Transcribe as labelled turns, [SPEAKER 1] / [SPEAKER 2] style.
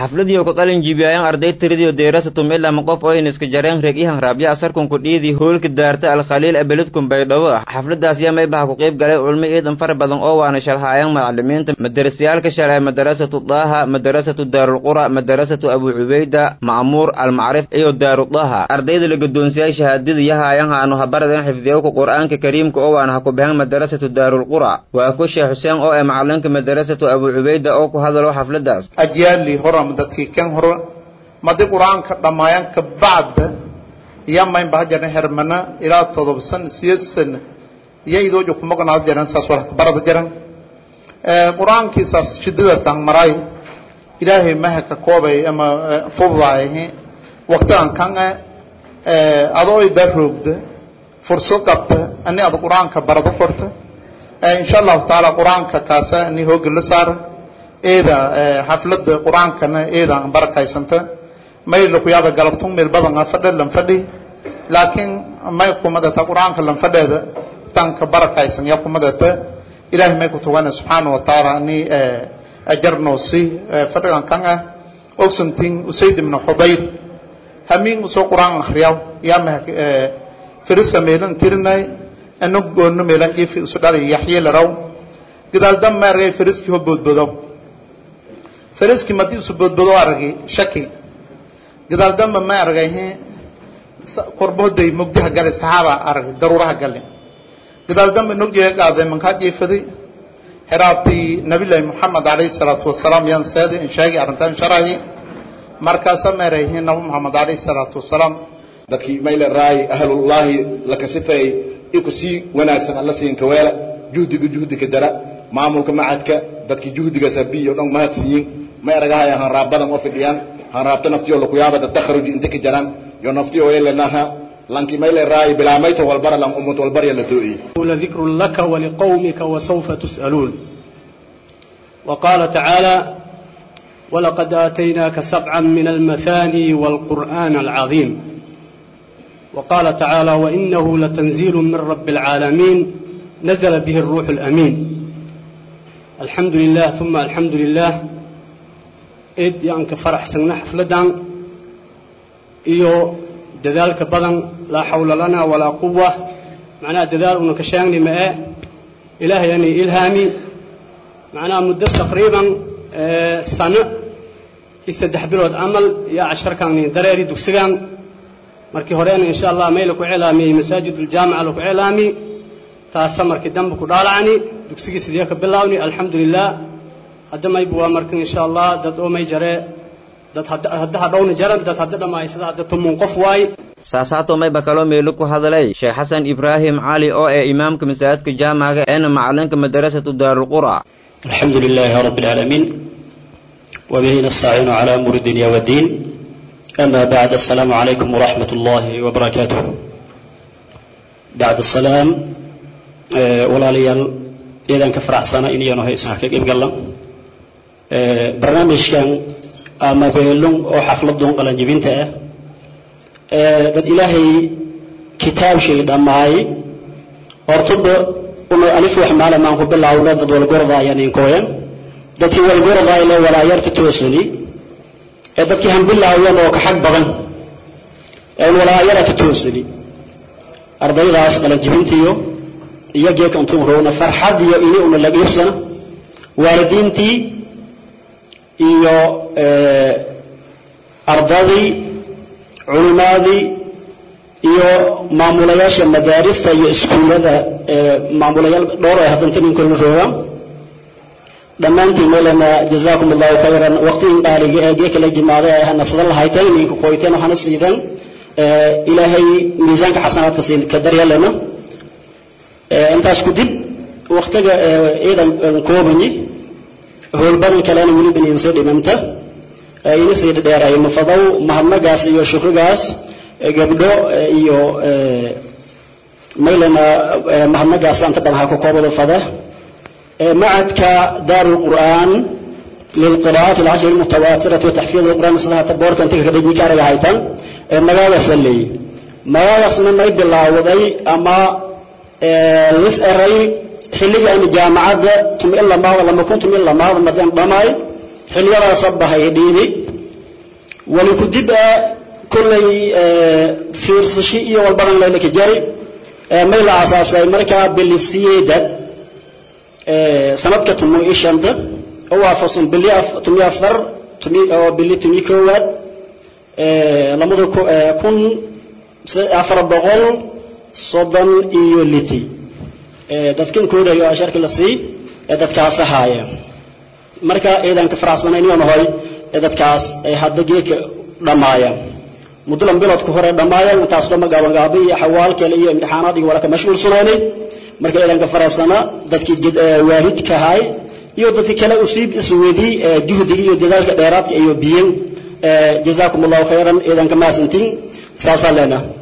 [SPEAKER 1] xafladii oo ka qalin jibiyaayaan arday tiradii deerasatum ilaa ma qof oyna iska jareen reegyahan raabya asarkunku dhiidii hoolka daarta alkhaliil abeledkun baydhabo xafladaas yaa maybaha ku qayb galay culmo eedan fara badan oo waana sharhaayaan macalimiinta madarasayaalka shalay madarasatu daaha madarasatu daarulqura madarasatu abu cubayda ma'muur almacrif iyo daarudaha ardayda la gadoonsiyay shahaadada yahaayan haanu habaradan xifdiyowka qur'aanka kariimka oo waana ha ku baxeen madarasatu daarulqura waa ku sheekh xuseen oo ee macalinka madarasatu abu cubayda oo ku hadalo xafladaas
[SPEAKER 2] ajyaali horam dadkii kan hore madi qur-aanka dhammaayaan ka bacda yamayn baha jaran hermana ilaa todoba san siyeed sana iyo idoojo ku maqnaad jaran saas wala ka barada jaran qur-aankii saas shidadaas taan maraay ilaahay maha ka koobay ama fududaay waqtigan kan adoo ida roogda fursad qabta ani ada qur-aanka barado korta insha allahu tacaala qur-aanka kaasa ani hooga la saara eeda xaflada qur-aankana eedaan barakaysanta may laku yaaba galabtun meel badan fadhe lan fadhi laakiin may kumadata qur-aanka lan fadheeda tanka barakaysan ya kumadata ilahay may kutugana subxaana wa tacaala ani ajarnoosi fadhigan kan ah ogsantin usayd ibn xudayr hamiin usoo qur-aan akhriyaw yaama firisa meelan tirinay ano goono meelan jifi usu dhalay yaxye laraw gadaal dam ma argay firiskii ho boodbodow fariskii madii isu boodbodo aragay shaki gadaal damba ma aragay korboday mugdiha gale saxaaba aragay daruuraha gale gadaal damba nogjeega qaaday mankaa jiifaday xiraabtii nabilahi moxamed alayhi salaatu wasalaam yaan seeday in sheegay arrintaan sharahi markaasa ma erayhiin nabi moxamed alayhi salaatu wasalaam
[SPEAKER 3] dadkii mayle raay ahlullaahi laka sifeey iku sii wanaagsan alla siin kaweela juhdiga juhdiga dara maamulka macadka dadkii juhdiga sabiyo dhan mahad siiyin ma eragahay hanraabadan oo fidhiyaan hanraabta naftiyo lakuyaabada takharuj inta ka jaran yo naftiyo elenaha lanki mayle raay bilaamayto walbara lan umut walbarya la too'iye
[SPEAKER 4] لذكر لك ولقومك وسوف تسألون وقال تعالى ولقد آتيناك سبعا من المثاني والقرآن العظيم وقال تعالى وإنه لتنزيل من رب العالمين نزل به الروح الأمين الحمد لله ثم الحمد لله إد يانك فرح سنة حفلدان إيو دذلك بدن لا حول لنا ولا قوة معناه دذال أنك شاني ما إله يعني إلهامي معناه مدة تقريبا آه سنة يستدح بلود عمل يا عشر كان دراري دكسيان markii horeena insha allah meel ku cilaamiyey masaajid aljaamica lagu cilaami taasa markii dambe ku dhaalacni dugsigii sidee ka bilaawni alxamdulilah hadda maybu waa markan insha allah dad oo may jare dad hadda hadhowna jaran dad hadda dhammaysada hadda tumun qof waay
[SPEAKER 1] saasaato mayba kaloo meelo ku hadalay sheekh xasan ibraahim cali oo ee imaamka masaajidka jaamaca eena macalinka madarasatu daarulqura
[SPEAKER 5] الحمد لله رب العالمين وبه نستعين على أمور الدنيا والدين أما بعد السلام عليكم ورحمة الله وبركاته بعد السلام أه ولا ليال إذا كفرح سنة إني أنا هي سحك إبقى الله أه برنامج كان أما بيلون أو حفلة دون قلنا جبينته أه قد إلهي كتاب شيء دمعي أرتب أنه ألف وحمالة ما هو بالله أولاد دول قرضة يعني كوين دتي والقرضة إلى ولا يرتتوسني ee dadkii hanbilaawyan oo ka xag badan ee walaayada ka toosani ardaydaas qalajibintiyo iyagee kantuu roona farxad iyo ini una laga iibsana waalidiintii iyo ardadii culimaadii iyo maamulayaasha madaarista iyo iskuullada maamulayaal dhowr ay haddanta ninkoona roogaan dhammaantiin meelana jazaakum allahu khayran waqtigan qaaliga ee gee kala jimaaday ay nasada lahayteen ninka qoyteen waxaana siidan ilaahay miisaanka xasanaadka siin ka daryeelana intaas ku dib waqtiga ciidan koobani howlbadan kalena weli baniin soo dhimanta ina sii dheeray mafadow mahadnagaas iyo shukrigaas gabdho iyo meelana mahadnagaas anta badan ha ku koobado fada معدك دار القرآن للقراءات العشر المتواترة وتحفيظ القرآن صلاة تبورك أنت كده دي كارج هايتان مغاوة سلي مغاوة سنة ما يد الله وضي أما لس أري حلي أن جامعة تم إلا ما ولا ما كنتم إلا ما مدين ضماي حلي لا صبها يديني wali ku dib ah kollay fiirsashi iyo walbadan laylaka jari may la asaasay markaa bili siyeedad sanadka tumo iyo shanta oo waafaqsan bili tumi afar tumi oo bili tumi koowaad lamada kun afar boqol soddon iyo liti dadkan koodayo asharka la sii ee dadkaas ahaaya marka eedaan ka faraxsanayn nahoy ee dadkaas ay hadda geedka dhammaayaan muddo biloodka hore dhammaayaan intaas dhama gaabangaaba iyo xawaal kale iyo imtixaanaad iyo walaka mashquulsanaynay marka eedaan ka faraxsana dadkii waalidka ahay iyo dadkii kale usiib isweedii juhdiga iyo dadaalka dheeraadka iyo biyen jazaakum allahu khayran eedaan ka maasantiin saasaan leenaha